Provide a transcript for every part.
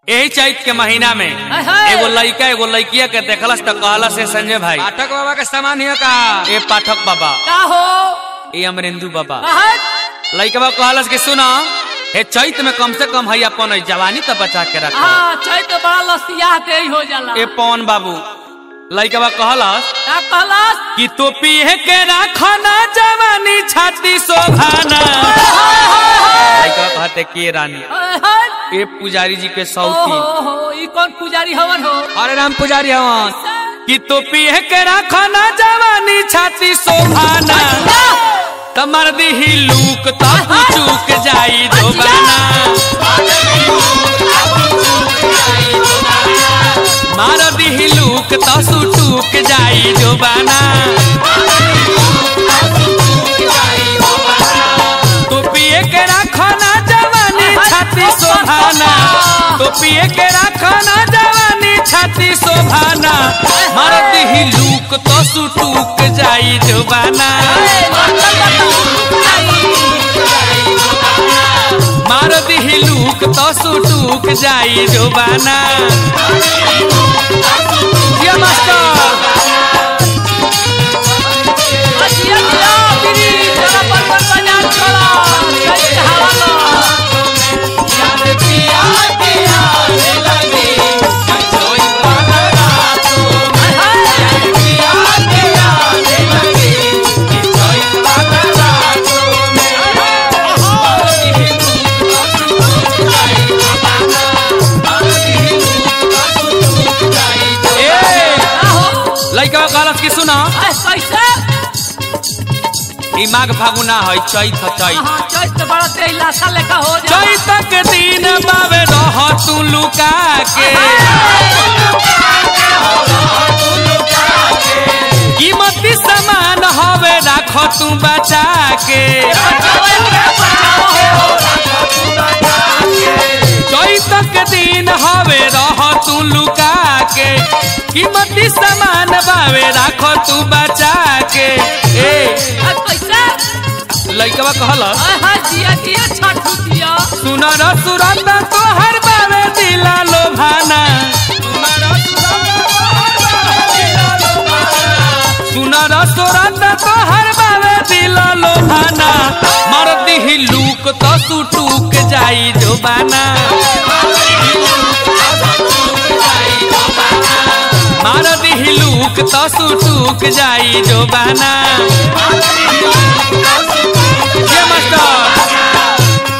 यही चैत के महीना में हाय हाय। एगो लड़का एगो लड़किया के देखलस त कहला से संजय भाई पाठक बाबा के सामान हियो का ए पाठक बाबा का हो ए अमरेंदु बाबा कहत लड़का कहलस कि सुना हे चैत में कम से कम है अपन ई जवानी त बचा के रख हाँ चैत बड़ा लसिया दे हो जाला ए पवन बाबू लड़का कहलस का कहलस कि तो पिए के राखना जवानी छाती शोभाना लड़का कहते के रानी हाय, हाय। ए पुजारी जी के ओ सौती हो हो ई कौन पुजारी हवन हो अरे राम पुजारी हवन कि तो पिए के राखना जवानी छाती शोभाना तमर दिही लूक तो चूक जाई दोबाना मार दिही लूक तो सुटूक जाई दोबाना तो पिए के राखना जवानी छाती शोभाना तो पिए के राखना जवानी छाती शोभाना मार दिही लूक तो सुटूक जाई दोबाना मार दिही लूक तो सुटूक जाई जोबाना जिया मास्टर अजिया जिया बिरी जरा पर पर बजा छोड़ा चैत हवा लो ए का हो लइका कहलस कि सुना ए, कैसे ई माघ फागुना है चैत है चैत हाँ चैत बड़ा तेज लाशा लेखा हो जा चैत के दिन बावे रह तू लुका के कीमती सामान हवे राख तू बचा के चैत के दिन हवे रह तू लुका के कीमती सामान बावे राख तू बचा के ए कैसे लइकवा कहलस हाय हाय जिया जिया छठू जिया सुनर सुरत तोहर बावे दिला लोभाना सुनर सुरत तोहर बावे दिला लोभाना मर दिही लूक तो सुटूक जाई जोबाना मार दिही लूक तो सुटूक जाई जोबाना ये मास्टर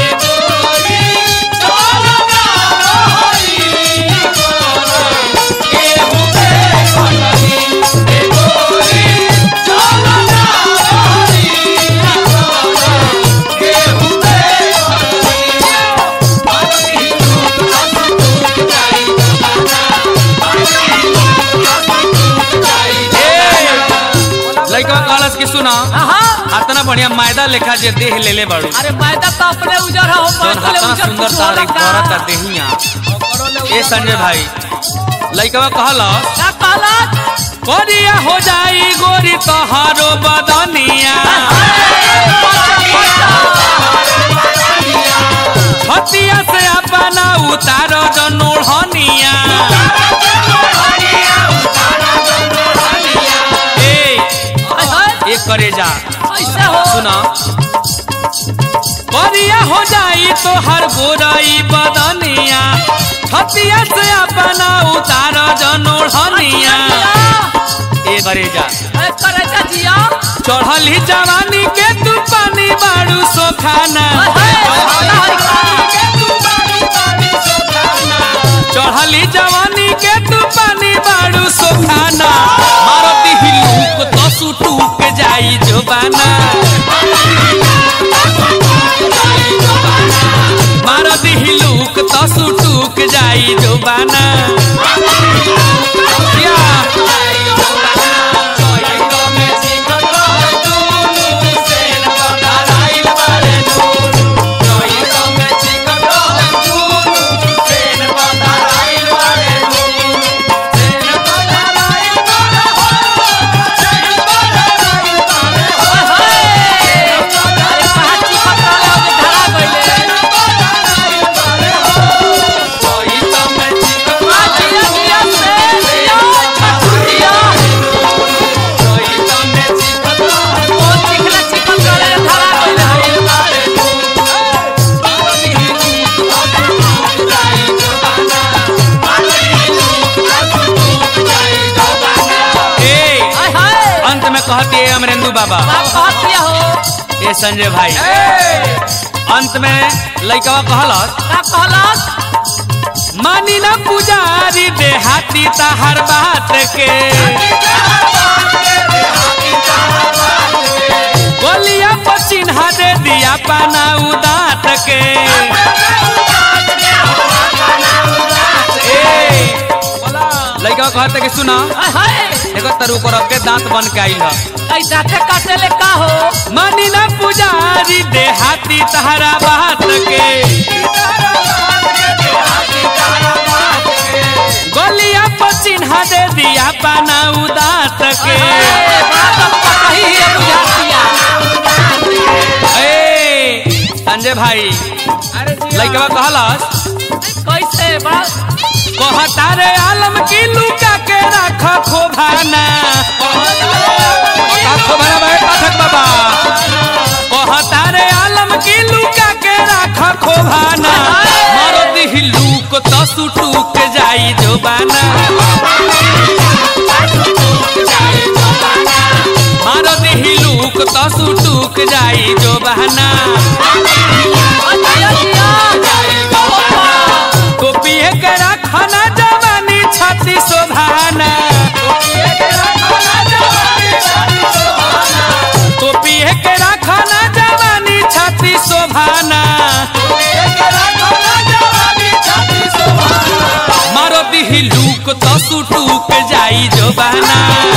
लइका कहलस कि सुना हाँ इतना बढ़िया मैदा लेखा जे देह लेले बाड़ू अरे मैदा तो अपने उजर हो जौन मैदा हाथना उजर सुंदर कुछ तारीख होगा करता देहिया ए संजय भाई लइका कहलस का कहलत कोरिया हो जाई गोरी तोहारो बदनिया छतिया से अपना उतारो जनोढ़निया ए हाय हाय ए करे जा कैसे हो सुना करिया हो जाई तो हर गोराई बदनिया छतिया से अपना उतार जनोढ़निया ए करे जा ए करे जा जिया चढ़ली जवानी के तू पानी बाड़ू सोखाना चढ़ली जवानी के तू पानी बाड़ू सोखाना मारती हिलूक तो सुटूक जाई जोबाना मारती हिलूक तो सुटूक जाई जोबाना या। अरे कहाँ चिपक रहले हो जे धरा गइले नंदू बाबा का कहत दिया हो ए संजय भाई अंत में लइकवा कहलस का कहलस मानी ना पुजारी देहाती तहर बात के गोलिया पर चिन्हा दे दिया पाना उदात के ए लइकवा कहते कि सुना हाय हाय देखो तरु पर के दांत बन के आइल ह कई दाते काटे ले का हो मानी ना पुजारी देहाती तहरा बात के गोलिया पर चिन्हा दे दिया पाना उदात के ए, बड़ा दम का कही है बुझातिया ए संजय भाई लइकवा कहलस कैसे बड़ा कहता रे आलम की लुका के रख खोभाना का खोभाना भाई पाठक बाबा कहता रे आलम की लुका के रख खोभाना मारो दिही लूक तो सुटूक जाई जोबाना मारो दिही लूक तो सुटूक जाई जोबाना दिया दिया टोपिए के रखना जवानी छाती शोभाना टोपिए के रखना जवानी छाती शोभाना मारो दिही लूक तो सुटूक जाई जोबाना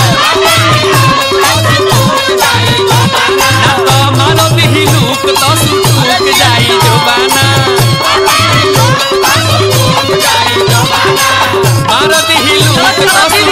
ना तो मारो दिही लूक तो सुटूक जाई जोबाना मारो दिही लूक तो